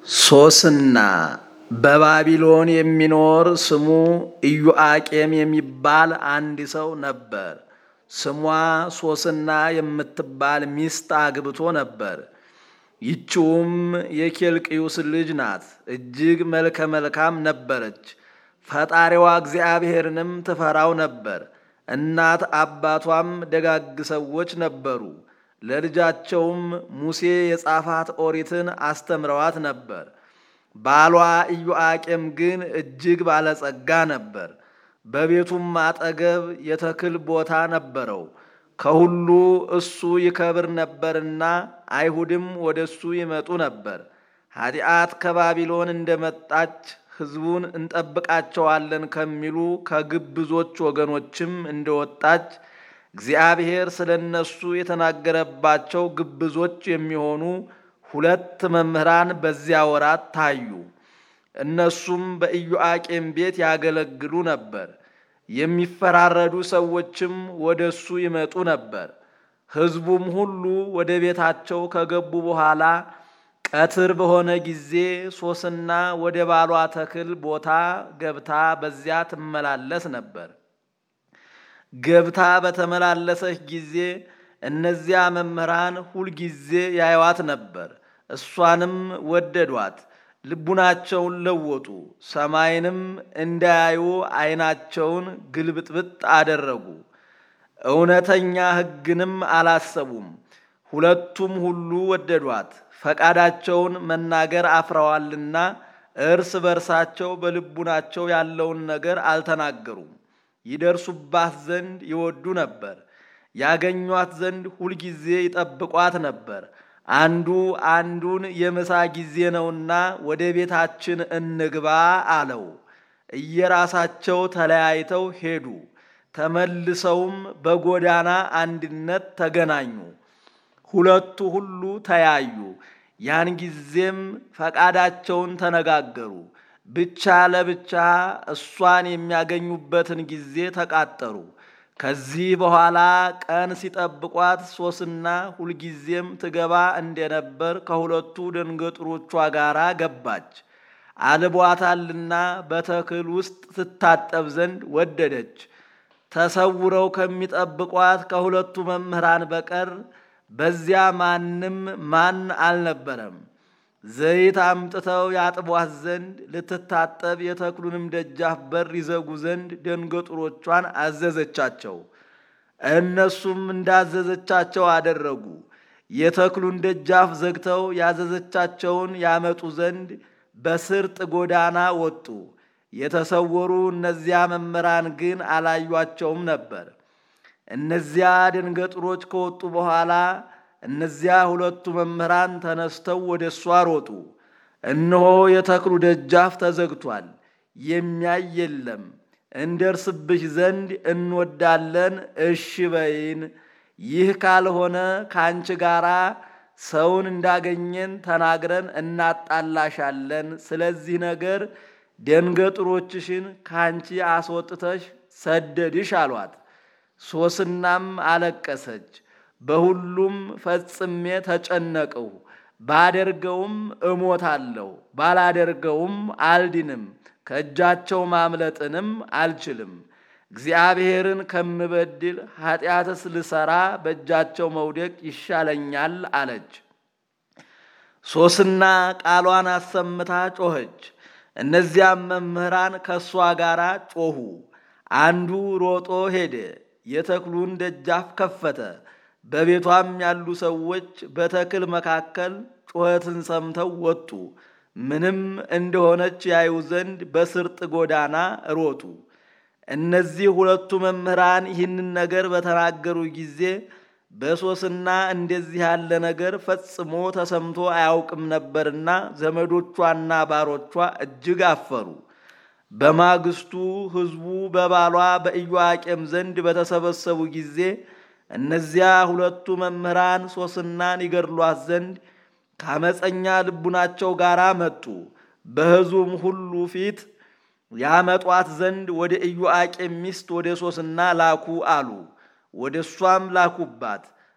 ሶስና በባቢሎን የሚኖር ስሙ ኢዮአቄም የሚባል አንድ ሰው ነበር። ስሟ ሶስና የምትባል ሚስት አግብቶ ነበር። ይችውም የኬልቅዩስ ልጅ ናት። እጅግ መልከ መልካም ነበረች። ፈጣሪዋ እግዚአብሔርንም ትፈራው ነበር። እናት አባቷም ደጋግ ሰዎች ነበሩ። ለልጃቸውም ሙሴ የጻፋት ኦሪትን አስተምረዋት ነበር። ባሏ ኢዮአቄም ግን እጅግ ባለጸጋ ነበር። በቤቱም አጠገብ የተክል ቦታ ነበረው። ከሁሉ እሱ ይከብር ነበርና አይሁድም ወደ እሱ ይመጡ ነበር። ኃጢአት ከባቢሎን እንደመጣች ሕዝቡን እንጠብቃቸዋለን ከሚሉ ከግብዞች ወገኖችም እንደወጣች እግዚአብሔር ስለ እነሱ የተናገረባቸው ግብዞች የሚሆኑ ሁለት መምህራን በዚያ ወራት ታዩ። እነሱም በኢዮአቄም ቤት ያገለግሉ ነበር። የሚፈራረዱ ሰዎችም ወደ እሱ ይመጡ ነበር። ሕዝቡም ሁሉ ወደ ቤታቸው ከገቡ በኋላ ቀትር በሆነ ጊዜ ሶስና ወደ ባሏ ተክል ቦታ ገብታ በዚያ ትመላለስ ነበር። ገብታ በተመላለሰች ጊዜ እነዚያ መምህራን ሁልጊዜ ያዩዋት ነበር። እሷንም ወደዷት፣ ልቡናቸውን ለወጡ። ሰማይንም እንዳያዩ ዓይናቸውን ግልብጥብጥ አደረጉ። እውነተኛ ሕግንም አላሰቡም። ሁለቱም ሁሉ ወደዷት፣ ፈቃዳቸውን መናገር አፍረዋልና እርስ በርሳቸው በልቡናቸው ያለውን ነገር አልተናገሩም። ይደርሱባት ዘንድ ይወዱ ነበር። ያገኟት ዘንድ ሁልጊዜ ይጠብቋት ነበር። አንዱ አንዱን የምሳ ጊዜ ነውና ወደ ቤታችን እንግባ አለው። እየራሳቸው ተለያይተው ሄዱ። ተመልሰውም በጎዳና አንድነት ተገናኙ። ሁለቱ ሁሉ ተያዩ። ያን ጊዜም ፈቃዳቸውን ተነጋገሩ። ብቻ ለብቻ እሷን የሚያገኙበትን ጊዜ ተቃጠሩ። ከዚህ በኋላ ቀን ሲጠብቋት ሶስና ሁልጊዜም ትገባ እንደነበር ከሁለቱ ደንገጥሮቿ ጋር ገባች። አልቧታልና በተክል ውስጥ ትታጠብ ዘንድ ወደደች። ተሰውረው ከሚጠብቋት ከሁለቱ መምህራን በቀር በዚያ ማንም ማን አልነበረም። ዘይት አምጥተው ያጥቧት ዘንድ ልትታጠብ የተክሉንም ደጃፍ በር ይዘጉ ዘንድ ደንገጡሮቿን አዘዘቻቸው። እነሱም እንዳዘዘቻቸው አደረጉ። የተክሉን ደጃፍ ዘግተው ያዘዘቻቸውን ያመጡ ዘንድ በስርጥ ጎዳና ወጡ። የተሰወሩ እነዚያ መምህራን ግን አላዩአቸውም ነበር። እነዚያ ደንገጥሮች ከወጡ በኋላ እነዚያ ሁለቱ መምህራን ተነስተው ወደ እሷ ሮጡ። እነሆ የተክሉ ደጃፍ ተዘግቷል፣ የሚያይ የለም። እንደርስብሽ ዘንድ እንወዳለን፣ እሺ በይን። ይህ ካልሆነ ከአንቺ ጋራ ሰውን እንዳገኘን ተናግረን እናጣላሻለን። ስለዚህ ነገር ደንገጥሮችሽን ከአንቺ አስወጥተሽ ሰደድሽ አሏት። ሶስናም አለቀሰች። በሁሉም ፈጽሜ ተጨነቅሁ። ባደርገውም እሞታለሁ፣ ባላደርገውም አልድንም፣ ከእጃቸው ማምለጥንም አልችልም። እግዚአብሔርን ከምበድል ኃጢአትስ ልሰራ በእጃቸው መውደቅ ይሻለኛል አለች። ሶስና ቃሏን አሰምታ ጮኸች። እነዚያም መምህራን ከእሷ ጋር ጮኹ። አንዱ ሮጦ ሄደ፣ የተክሉን ደጃፍ ከፈተ። በቤቷም ያሉ ሰዎች በተክል መካከል ጩኸትን ሰምተው ወጡ። ምንም እንደሆነች ያዩ ዘንድ በስርጥ ጎዳና ሮጡ። እነዚህ ሁለቱ መምህራን ይህንን ነገር በተናገሩ ጊዜ በሶስና እንደዚህ ያለ ነገር ፈጽሞ ተሰምቶ አያውቅም ነበርና ዘመዶቿና ባሮቿ እጅግ አፈሩ። በማግስቱ ሕዝቡ በባሏ በኢዮአቄም ዘንድ በተሰበሰቡ ጊዜ እነዚያ ሁለቱ መምህራን ሶስናን ይገድሏት ዘንድ ከአመፀኛ ልቡናቸው ጋር መጡ። በሕዝቡም ሁሉ ፊት ያመጧት ዘንድ ወደ ኢዮአቄም ሚስት ወደ ሶስና ላኩ አሉ። ወደ እሷም ላኩባት።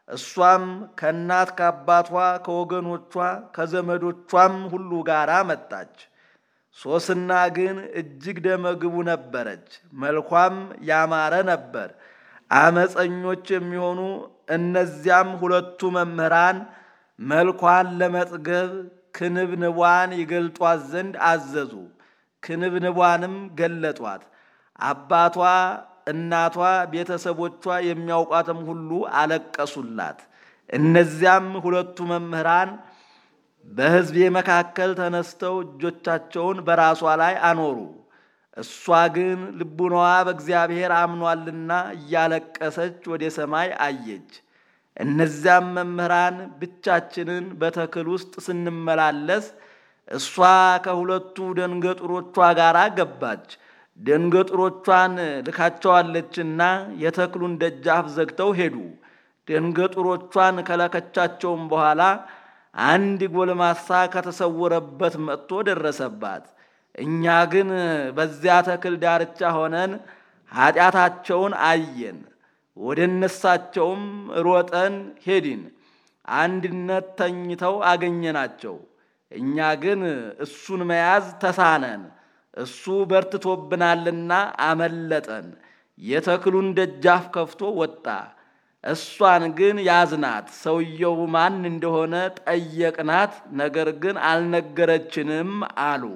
እሷም ከእናት ከአባቷ ከወገኖቿ ከዘመዶቿም ሁሉ ጋር መጣች። ሶስና ግን እጅግ ደመግቡ ነበረች፣ መልኳም ያማረ ነበር። አመፀኞች የሚሆኑ እነዚያም ሁለቱ መምህራን መልኳን ለመጥገብ ክንብንቧን ይገልጧት ዘንድ አዘዙ። ክንብንቧንም ገለጧት። አባቷ፣ እናቷ፣ ቤተሰቦቿ የሚያውቋትም ሁሉ አለቀሱላት። እነዚያም ሁለቱ መምህራን በሕዝቤ መካከል ተነስተው እጆቻቸውን በራሷ ላይ አኖሩ። እሷ ግን ልቡናዋ በእግዚአብሔር አምኗልና እያለቀሰች ወደ ሰማይ አየች። እነዚያም መምህራን ብቻችንን በተክል ውስጥ ስንመላለስ እሷ ከሁለቱ ደንገጥሮቿ ጋር ገባች። ደንገጥሮቿን ልካቸዋለችና የተክሉን ደጃፍ ዘግተው ሄዱ። ደንገጥሮቿን ከለከቻቸውም በኋላ አንድ ጎልማሳ ከተሰወረበት መጥቶ ደረሰባት። እኛ ግን በዚያ ተክል ዳርቻ ሆነን ኃጢአታቸውን አየን። ወደ እነሳቸውም ሮጠን ሄድን። አንድነት ተኝተው አገኘናቸው። እኛ ግን እሱን መያዝ ተሳነን። እሱ በርትቶብናልና አመለጠን። የተክሉን ደጃፍ ከፍቶ ወጣ። እሷን ግን ያዝናት። ሰውየው ማን እንደሆነ ጠየቅናት፣ ነገር ግን አልነገረችንም አሉ።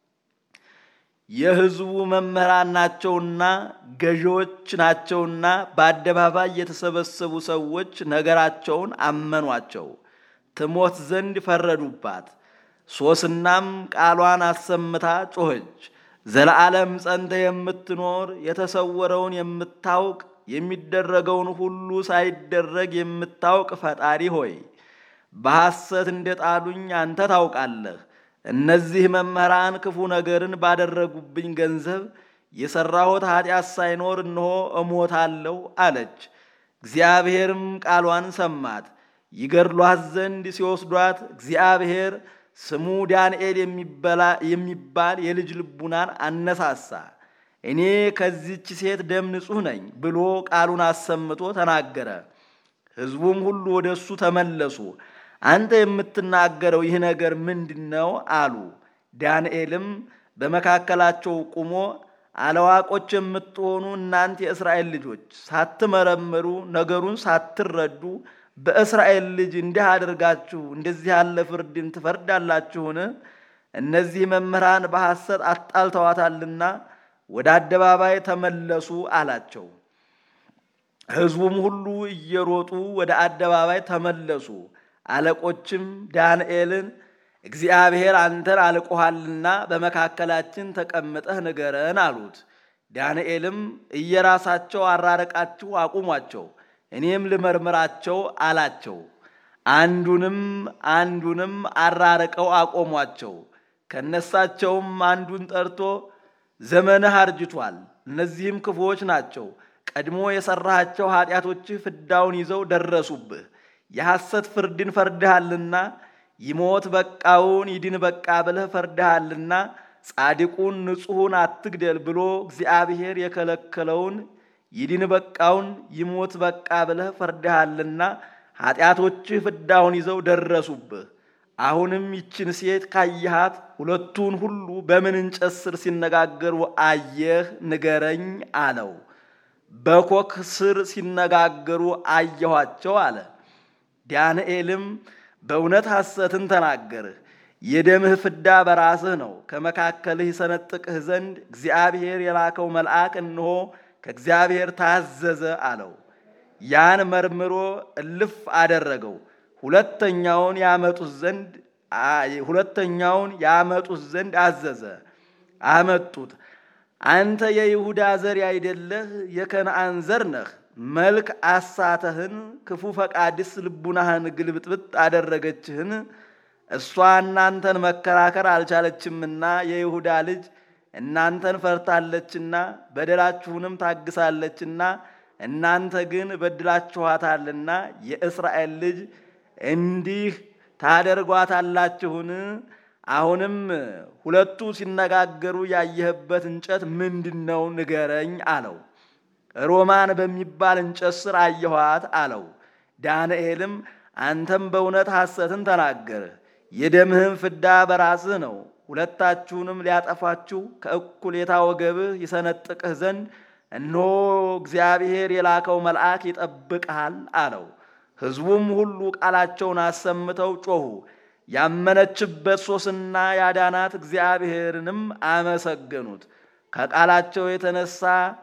የሕዝቡ መምህራን ናቸውና ገዢዎች ናቸውና በአደባባይ የተሰበሰቡ ሰዎች ነገራቸውን አመኗቸው፣ ትሞት ዘንድ ፈረዱባት። ሶስናም ቃሏን አሰምታ ጮኸች። ዘለዓለም ጸንተ የምትኖር የተሰወረውን የምታውቅ የሚደረገውን ሁሉ ሳይደረግ የምታውቅ ፈጣሪ ሆይ በሐሰት እንደ ጣሉኝ አንተ ታውቃለህ። እነዚህ መምህራን ክፉ ነገርን ባደረጉብኝ ገንዘብ የሠራሁት ኃጢአት ሳይኖር እነሆ እሞታለሁ አለች። እግዚአብሔርም ቃሏን ሰማት። ይገድሏት ዘንድ ሲወስዷት እግዚአብሔር ስሙ ዳንኤል የሚባል የልጅ ልቡናን አነሳሳ። እኔ ከዚች ሴት ደም ንጹሕ ነኝ ብሎ ቃሉን አሰምቶ ተናገረ። ሕዝቡም ሁሉ ወደ እሱ ተመለሱ። አንተ የምትናገረው ይህ ነገር ምንድን ነው? አሉ። ዳንኤልም በመካከላቸው ቁሞ አለዋቆች የምትሆኑ እናንተ የእስራኤል ልጆች ሳትመረምሩ ነገሩን ሳትረዱ በእስራኤል ልጅ እንዲህ አድርጋችሁ እንደዚህ ያለ ፍርድን ትፈርዳላችሁን? እነዚህ መምህራን በሐሰት አጣልተዋታልና ወደ አደባባይ ተመለሱ አላቸው። ሕዝቡም ሁሉ እየሮጡ ወደ አደባባይ ተመለሱ። አለቆችም ዳንኤልን እግዚአብሔር አንተን አልቆሃልና በመካከላችን ተቀምጠህ ንገረን አሉት። ዳንኤልም እየራሳቸው አራረቃችሁ አቁሟቸው፣ እኔም ልመርምራቸው አላቸው። አንዱንም አንዱንም አራርቀው አቆሟቸው። ከነሳቸውም አንዱን ጠርቶ ዘመንህ አርጅቷል፣ እነዚህም ክፉዎች ናቸው። ቀድሞ የሠራሃቸው ኃጢአቶችህ ፍዳውን ይዘው ደረሱብህ። የሐሰት ፍርድን ፈርድሃልና ይሞት በቃውን ይድን በቃ ብለህ ፈርድሃልና ጻድቁን ንጹሑን አትግደል ብሎ እግዚአብሔር የከለከለውን ይድን በቃውን ይሞት በቃ ብለህ ፈርድሃልና ኃጢአቶችህ ፍዳውን ይዘው ደረሱብህ። አሁንም ይችን ሴት ካየሃት ሁለቱን ሁሉ በምን እንጨት ስር ሲነጋገሩ አየህ? ንገረኝ አለው። በኮክ ስር ሲነጋገሩ አየኋቸው አለ። ዳንኤልም በእውነት ሐሰትን ተናገርህ፣ የደምህ ፍዳ በራስህ ነው። ከመካከልህ ይሰነጥቅህ ዘንድ እግዚአብሔር የላከው መልአክ እንሆ ከእግዚአብሔር ታዘዘ አለው። ያን መርምሮ እልፍ አደረገው። ሁለተኛውን ያመጡት ዘንድ ሁለተኛውን ያመጡት ዘንድ አዘዘ። አመጡት። አንተ የይሁዳ ዘር አይደለህ፣ የከነአን ዘር ነህ። መልክ አሳተህን፣ ክፉ ፈቃድስ ልቡናህን ግልብጥብጥ አደረገችህን። እሷ እናንተን መከራከር አልቻለችምና የይሁዳ ልጅ እናንተን ፈርታለችና በደላችሁንም ታግሳለችና እናንተ ግን በድላችኋታልና የእስራኤል ልጅ እንዲህ ታደርጓታላችሁን? አሁንም ሁለቱ ሲነጋገሩ ያየህበት እንጨት ምንድን ነው? ንገረኝ አለው። ሮማን በሚባል እንጨት ስር አየኋት አለው። ዳንኤልም አንተም በእውነት ሐሰትን ተናገርህ፣ የደምህም ፍዳ በራስህ ነው። ሁለታችሁንም ሊያጠፋችሁ ከእኩሌታ ወገብህ ይሰነጥቅህ ዘንድ እነሆ እግዚአብሔር የላከው መልአክ ይጠብቅሃል አለው። ሕዝቡም ሁሉ ቃላቸውን አሰምተው ጮኹ። ያመነችበት ሶስና ያዳናት እግዚአብሔርንም አመሰገኑት። ከቃላቸው የተነሳ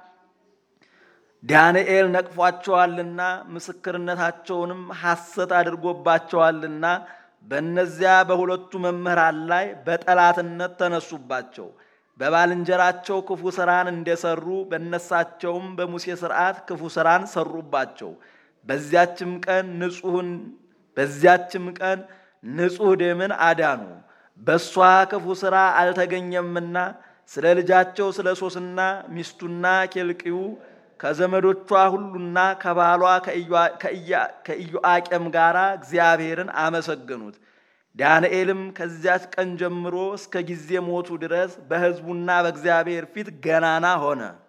ዳንኤል ነቅፏቸዋልና ምስክርነታቸውንም ሐሰት አድርጎባቸዋልና በእነዚያ በሁለቱ መምህራን ላይ በጠላትነት ተነሱባቸው። በባልንጀራቸው ክፉ ሥራን እንደሰሩ በነሳቸውም በሙሴ ሥርዓት ክፉ ሥራን ሰሩባቸው። በዚያችም ቀን ንጹሕን በዚያችም ቀን ንጹሕ ደምን አዳኑ። በእሷ ክፉ ሥራ አልተገኘምና ስለ ልጃቸው ስለ ሶስና ሚስቱና ኬልቅዩ ከዘመዶቿ ሁሉና ከባሏ ከኢዮአቄም ጋር እግዚአብሔርን አመሰገኑት። ዳንኤልም ከዚያች ቀን ጀምሮ እስከ ጊዜ ሞቱ ድረስ በሕዝቡና በእግዚአብሔር ፊት ገናና ሆነ።